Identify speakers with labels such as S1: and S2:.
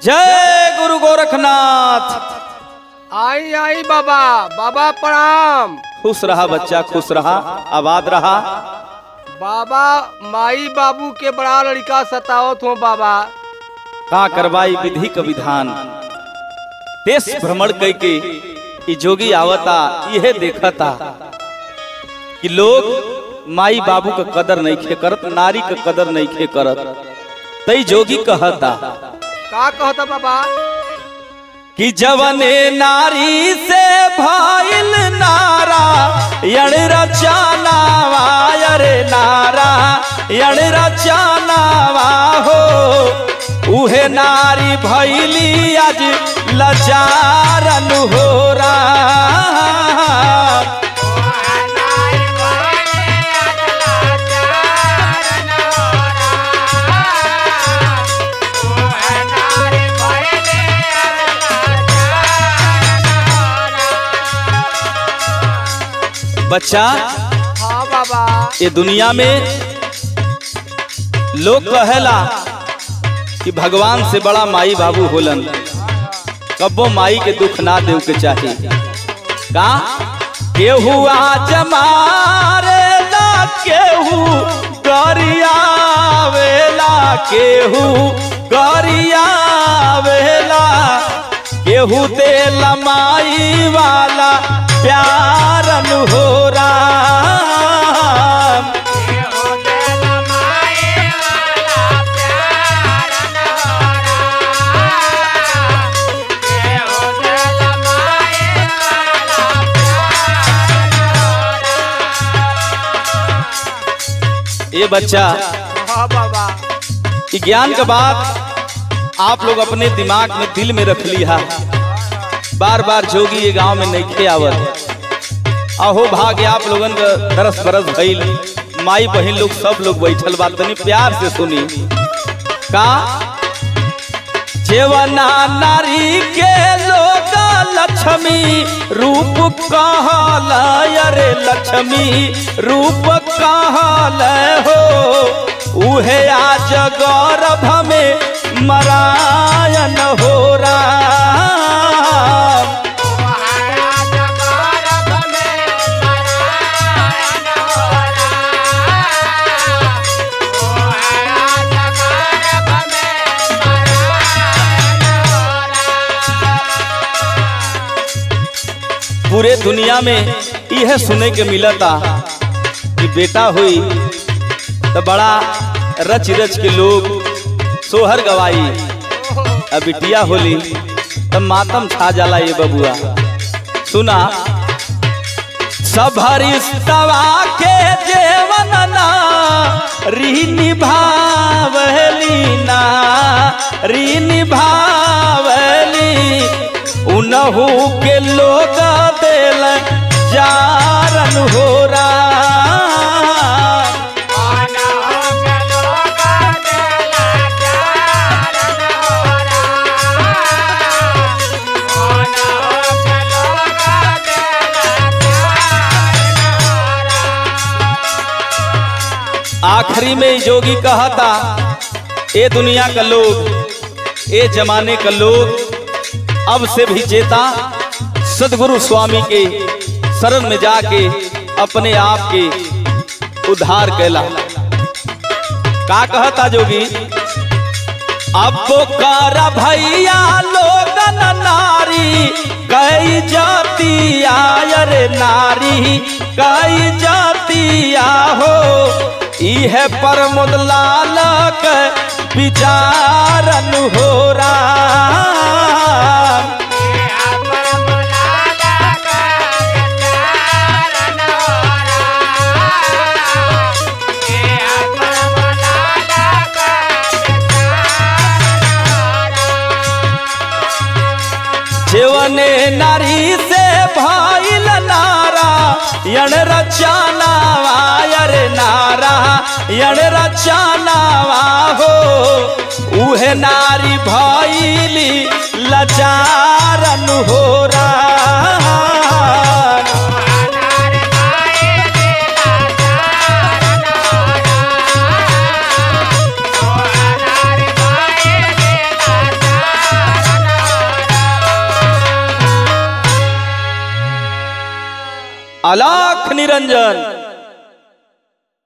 S1: जय गुरु गोरखनाथ
S2: आई आई बाबा बाबा प्रणाम
S1: खुश रहा बच्चा खुश रहा आबाद रहा
S2: बाबा माई बाबू के बड़ा लड़का सतावत हो बाबा
S1: का करवाई विधि का विधान देश भ्रमण कई के ई जोगी आवता यह देखता कि लोग माई बाबू का कदर नहीं खे करत नारी का कदर नहीं खे करत तई जोगी कहता
S2: का कहता बाबा
S1: कि जवने नारी से भाईल नारा यण रचानावा अरे नारा यण रचानावा हो उहे नारी भैली आज लचारन हो रहा बच्चा
S2: हाँ बाबा
S1: ये दुनिया में लोग कहेला कि भगवान से बड़ा माई बाबू होलन कब्बो माई के दुख ना देव के चाही का केहू आज मारेला केहू गरियावेला केहू गरियावेला केहू देला माई वाला प्यारन हो राम ये बच्चा
S2: हाँ बाबा
S1: ये ज्ञान का बात आप लोग अपने दिमाग में दिल में रख लिया बार बार जोगी ये गांव में नहीं खे आवत अहो भाग्य आप लोगन का दरस बरस भइल माई बहन लोग सब लोग बैठल बा तनी प्यार से सुनी का जेवना नारी के लोग लक्ष्मी रूप कहल अरे लक्ष्मी रूप कहल हो उहे आज गौरभ में मरायन हो राम पूरे दुनिया में यह सुने के मिलता कि बेटा हुई तो बड़ा रच रच के लोग सोहर गवाई अब बिटिया होली तब मातम छा जाला ये बबुआ सुना सबरिस्तवा के जेवन ना री निभावली ना री निभावली उनहू के लोग दिल जारन हो राम आखिरी में ई जोगी कहता ए दुनिया का लोग ए जमाने का लोग अब से भी चेता सदगुरु स्वामी के शरण में जाके अपने आप के उद्धार कैला का कहता जोगी अब कर भैया लोगन नारी कई जाति आयर नारी कई जातिया हो इह प्रमोद लाल के विचारन हो राम जेवने नारी से भाईल नारा यण रचानावा अरे नारा यण रचानावा हो उहे नारी भैली लचारन हो राम
S3: Oh,
S1: अलाख निरंजन